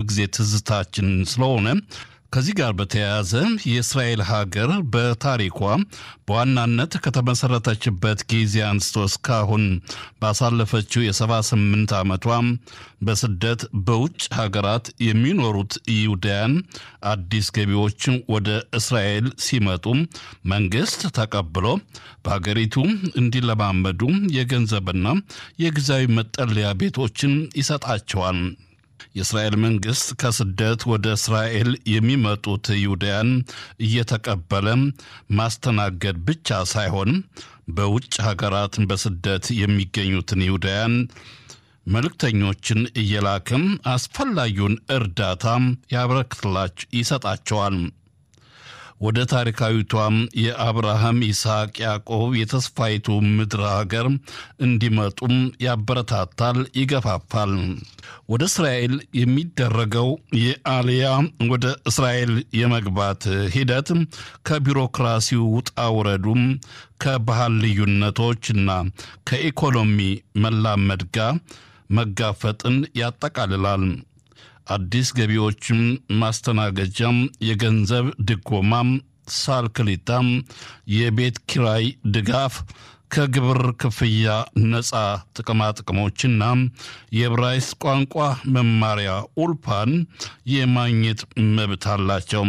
ጊዜ ትዝታችን ስለሆነ ከዚህ ጋር በተያያዘ የእስራኤል ሀገር በታሪኳ በዋናነት ከተመሰረተችበት ጊዜ አንስቶ እስካሁን ባሳለፈችው የሰባ ስምንት ዓመቷ በስደት በውጭ ሀገራት የሚኖሩት ይሁዳያን አዲስ ገቢዎች ወደ እስራኤል ሲመጡ መንግስት ተቀብሎ በሀገሪቱ እንዲለማመዱ የገንዘብና የጊዜያዊ መጠለያ ቤቶችን ይሰጣቸዋል። የእስራኤል መንግስት ከስደት ወደ እስራኤል የሚመጡት ይሁዳያን እየተቀበለ ማስተናገድ ብቻ ሳይሆን በውጭ ሀገራት በስደት የሚገኙትን ይሁዳያን መልእክተኞችን እየላክም አስፈላጊውን እርዳታ ያበረክትላቸው ይሰጣቸዋል። ወደ ታሪካዊቷም የአብርሃም ይስሐቅ፣ ያዕቆብ የተስፋይቱ ምድር ሀገር እንዲመጡም ያበረታታል፣ ይገፋፋል። ወደ እስራኤል የሚደረገው የአልያ ወደ እስራኤል የመግባት ሂደት ከቢሮክራሲው ውጣ ውረዱም ከባህል ልዩነቶችና ከኢኮኖሚ መላመድ ጋር መጋፈጥን ያጠቃልላል። አዲስ ገቢዎችም ማስተናገጃም፣ የገንዘብ ድጎማም፣ ሳልክሊታም፣ የቤት ኪራይ ድጋፍ፣ ከግብር ክፍያ ነፃ ጥቅማጥቅሞችና የዕብራይስጥ ቋንቋ መማሪያ ኡልፓን የማግኘት መብት አላቸው።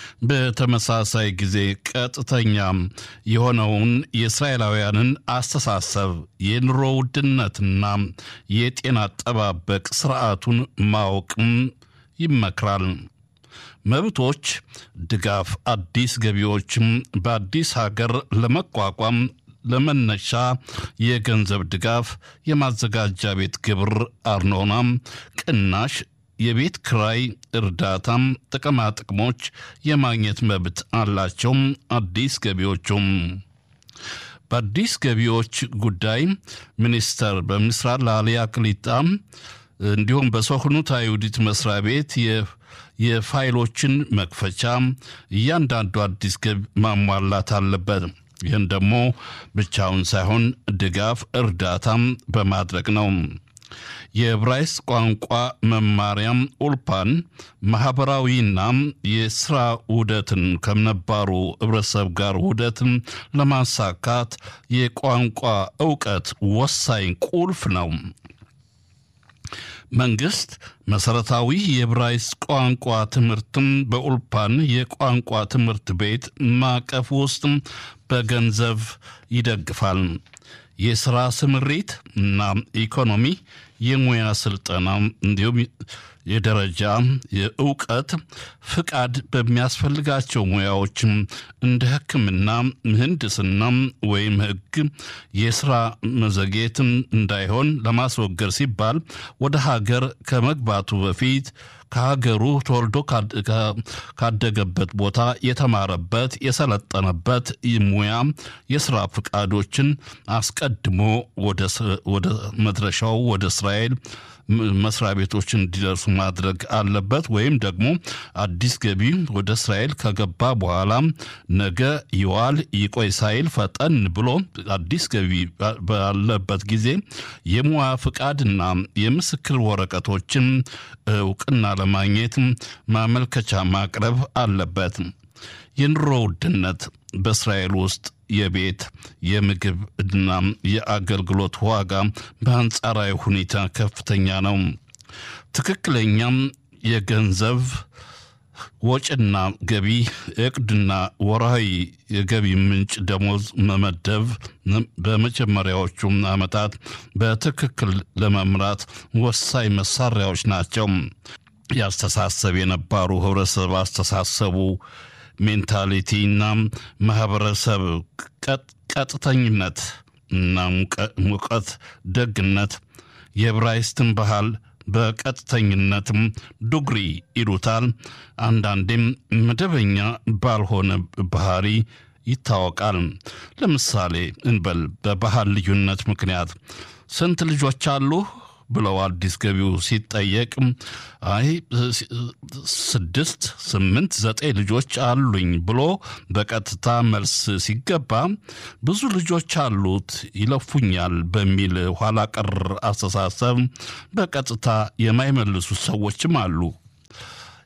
በተመሳሳይ ጊዜ ቀጥተኛ የሆነውን የእስራኤላውያንን አስተሳሰብ የኑሮ ውድነትና የጤና አጠባበቅ ስርዓቱን ማወቅም ይመክራል። መብቶች ድጋፍ አዲስ ገቢዎችም በአዲስ ሀገር ለመቋቋም ለመነሻ የገንዘብ ድጋፍ፣ የማዘጋጃ ቤት ግብር አርኖናም ቅናሽ፣ የቤት ክራይ እርዳታም፣ ጥቅማ ጥቅሞች የማግኘት መብት አላቸው። አዲስ ገቢዎቹም በአዲስ ገቢዎች ጉዳይ ሚኒስተር በምስራቅ ለአልያ ክሊጣ እንዲሁም በሶክኑት አይሁዲት መስሪያ ቤት የፋይሎችን መክፈቻ እያንዳንዱ አዲስ ገቢ ማሟላት አለበት። ይህን ደግሞ ብቻውን ሳይሆን ድጋፍ እርዳታም በማድረግ ነው። የዕብራይስጥ ቋንቋ መማሪያም ኡልፓን ማኅበራዊና የሥራ ውህደትን ከነባሩ ኅብረተሰብ ጋር ውህደትን ለማሳካት የቋንቋ ዕውቀት ወሳኝ ቁልፍ ነው። መንግስት መሰረታዊ የዕብራይስጥ ቋንቋ ትምህርትም በኡልፓን የቋንቋ ትምህርት ቤት ማዕቀፍ ውስጥ በገንዘብ ይደግፋል። የሥራ ስምሪት እና ኢኮኖሚ፣ የሙያ ስልጠና እንዲሁም የደረጃ የእውቀት ፍቃድ በሚያስፈልጋቸው ሙያዎችም እንደ ሕክምና፣ ምህንድስና ወይም ሕግ የስራ መዘግየትን እንዳይሆን ለማስወገድ ሲባል ወደ ሀገር ከመግባቱ በፊት ከሀገሩ ተወልዶ ካደገበት ቦታ የተማረበት የሰለጠነበት ሙያ የስራ ፍቃዶችን አስቀድሞ ወደ መድረሻው ወደ እስራኤል መስሪያ ቤቶች እንዲደርሱ ማድረግ አለበት። ወይም ደግሞ አዲስ ገቢ ወደ እስራኤል ከገባ በኋላ ነገ ይዋል ይቆይ ሳይል ፈጠን ብሎ አዲስ ገቢ ባለበት ጊዜ የሙያ ፍቃድና የምስክር ወረቀቶችን እውቅና ለማግኘት ማመልከቻ ማቅረብ አለበት። የኑሮ ውድነት በእስራኤል ውስጥ የቤት የምግብ እና የአገልግሎት ዋጋ በአንጻራዊ ሁኔታ ከፍተኛ ነው። ትክክለኛም የገንዘብ ወጪና ገቢ እቅድና ወርሃዊ የገቢ ምንጭ ደሞዝ መመደብ በመጀመሪያዎቹ ዓመታት በትክክል ለመምራት ወሳኝ መሳሪያዎች ናቸው። ያስተሳሰብ የነባሩ ህብረተሰብ አስተሳሰቡ ሜንታሊቲና ማህበረሰብ ቀጥተኝነት እና ሙቀት ደግነት የዕብራይስጥን ባህል በቀጥተኝነትም ዱግሪ ይሉታል። አንዳንዴም መደበኛ ባልሆነ ባህሪ ይታወቃል። ለምሳሌ እንበል በባህል ልዩነት ምክንያት ስንት ልጆች አሉ ብለው አዲስ ገቢው ሲጠየቅ አይ ስድስት፣ ስምንት፣ ዘጠኝ ልጆች አሉኝ ብሎ በቀጥታ መልስ ሲገባ ብዙ ልጆች አሉት ይለፉኛል በሚል ኋላ ቀር አስተሳሰብ በቀጥታ የማይመልሱ ሰዎችም አሉ።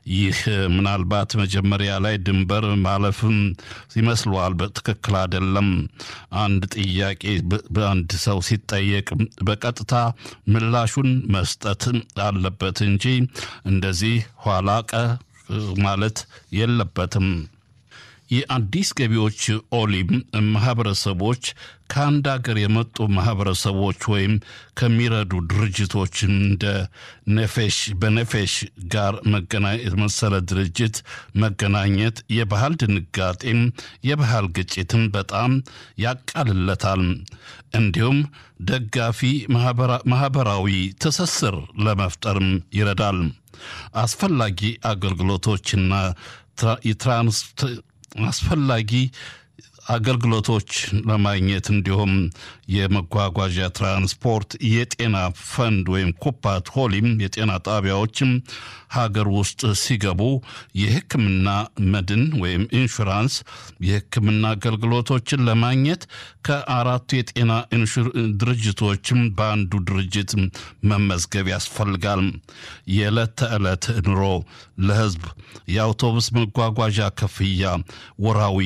ይህ ምናልባት መጀመሪያ ላይ ድንበር ማለፍም ይመስለዋል። በትክክል አይደለም። አንድ ጥያቄ በአንድ ሰው ሲጠየቅ በቀጥታ ምላሹን መስጠት አለበት እንጂ እንደዚህ ኋላ ቀር ማለት የለበትም። የአዲስ ገቢዎች ኦሊም ማህበረሰቦች ከአንድ ሀገር የመጡ ማህበረሰቦች ወይም ከሚረዱ ድርጅቶች እንደ ነፌሽ በነፌሽ ጋር መሰለ ድርጅት መገናኘት የባህል ድንጋጤም የባህል ግጭትን በጣም ያቃልለታል። እንዲሁም ደጋፊ ማህበራዊ ትስስር ለመፍጠርም ይረዳል። አስፈላጊ አገልግሎቶችና የትራንስ አስፈላጊ አገልግሎቶች ለማግኘት እንዲሁም የመጓጓዣ ትራንስፖርት፣ የጤና ፈንድ ወይም ኩፓት ሆሊም የጤና ጣቢያዎችም ሀገር ውስጥ ሲገቡ የሕክምና መድን ወይም ኢንሹራንስ የሕክምና አገልግሎቶችን ለማግኘት ከአራቱ የጤና ድርጅቶችም በአንዱ ድርጅት መመዝገብ ያስፈልጋል። የዕለት ተዕለት ኑሮ ለሕዝብ የአውቶቡስ መጓጓዣ ክፍያ፣ ወራዊ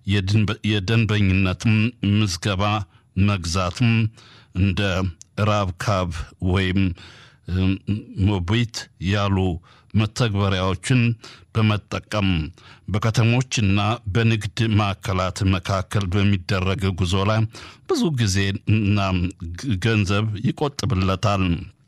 የደንበኝነት ምዝገባ መግዛትም እንደ ራብካብ ወይም ሞቢት ያሉ መተግበሪያዎችን በመጠቀም በከተሞችና በንግድ ማዕከላት መካከል በሚደረግ ጉዞ ላይ ብዙ ጊዜና ገንዘብ ይቆጥብለታል።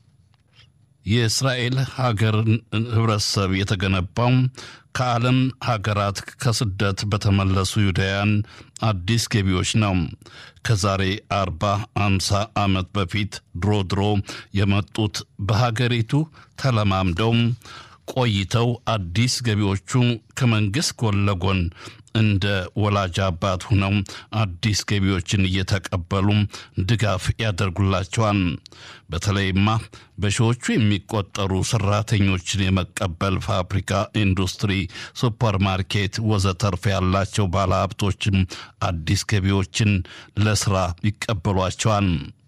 የእስራኤል ሀገር ህብረተሰብ የተገነባው ከዓለም ሀገራት ከስደት በተመለሱ ይሁዳውያን አዲስ ገቢዎች ነው። ከዛሬ አርባ አምሳ ዓመት በፊት ድሮ ድሮ የመጡት በሀገሪቱ ተለማምደው ቆይተው አዲስ ገቢዎቹ ከመንግሥት ጎን ለጎን እንደ ወላጅ አባት ሆነው አዲስ ገቢዎችን እየተቀበሉ ድጋፍ ያደርጉላቸዋል። በተለይማ በሺዎቹ የሚቆጠሩ ሰራተኞችን የመቀበል ፋብሪካ፣ ኢንዱስትሪ፣ ሱፐርማርኬት ወዘተርፍ ያላቸው ባለሀብቶችም አዲስ ገቢዎችን ለስራ ይቀበሏቸዋል።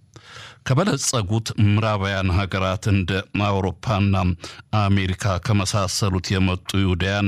ከበለጸጉት ምዕራባውያን ሀገራት እንደ አውሮፓና አሜሪካ ከመሳሰሉት የመጡ ይሁዳያን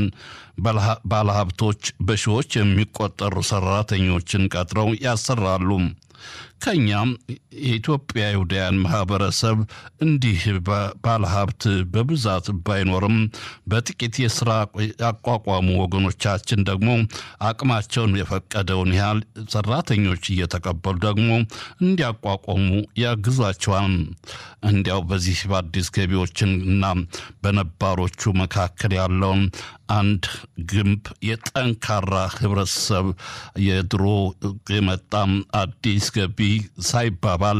ባለሀብቶች በሺዎች የሚቆጠሩ ሰራተኞችን ቀጥረው ያሰራሉ። ከኛም የኢትዮጵያ ይሁዳያን ማህበረሰብ እንዲህ ባለሀብት በብዛት ባይኖርም በጥቂት የስራ ያቋቋሙ ወገኖቻችን ደግሞ አቅማቸውን የፈቀደውን ያህል ሰራተኞች እየተቀበሉ ደግሞ እንዲያቋቋሙ ያግዟቸዋል። እንዲያው በዚህ በአዲስ ገቢዎችን እና በነባሮቹ መካከል ያለውን አንድ ግንብ የጠንካራ ህብረተሰብ የድሮ የመጣም አዲስ ገቢ ሳይባባል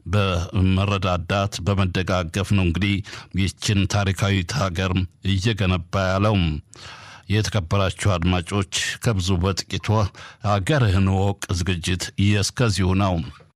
በመረዳዳት በመደጋገፍ ነው እንግዲህ ይችን ታሪካዊት ሀገር እየገነባ ያለው። የተከበራችሁ አድማጮች ከብዙ በጥቂቱ ሀገርህን ወቅ ዝግጅት እስከዚሁ ነው።